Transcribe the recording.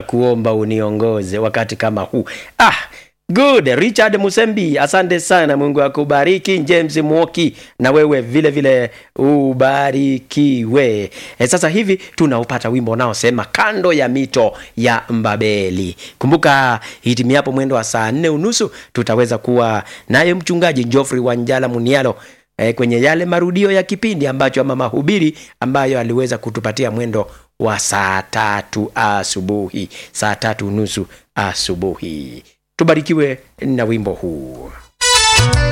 kuomba uniongoze wakati kama huu ah good richard musembi asante sana mungu akubariki james mwoki na wewe vile vile ubarikiwe e, sasa hivi tunaupata wimbo unaosema kando ya mito ya mbabeli kumbuka hitimiapo mwendo wa saa nne unusu tutaweza kuwa naye mchungaji joffrey wanjala munialo e, kwenye yale marudio ya kipindi ambacho ama mahubiri ambayo aliweza kutupatia mwendo wa saa tatu asubuhi saa tatu nusu asubuhi tubarikiwe na wimbo huu